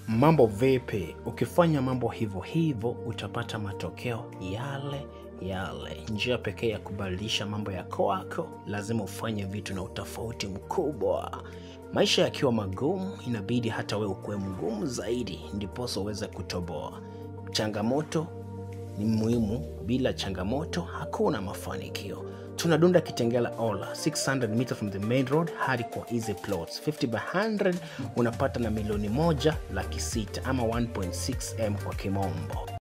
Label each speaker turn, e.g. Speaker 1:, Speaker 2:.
Speaker 1: Mambo vipi? Ukifanya mambo hivyo hivyo utapata matokeo yale yale. Njia pekee ya kubadilisha mambo ya kwako, lazima ufanye vitu na utofauti mkubwa. Maisha yakiwa magumu, inabidi hata wewe ukuwe mgumu zaidi, ndiposa uweze kutoboa. Changamoto ni muhimu, bila changamoto hakuna mafanikio. Tunadunda Kitengela Ola 600 meter from the main road hadi kwa easy plots 50 by 100 unapata na milioni moja laki sita ama 1.6 m kwa kimombo.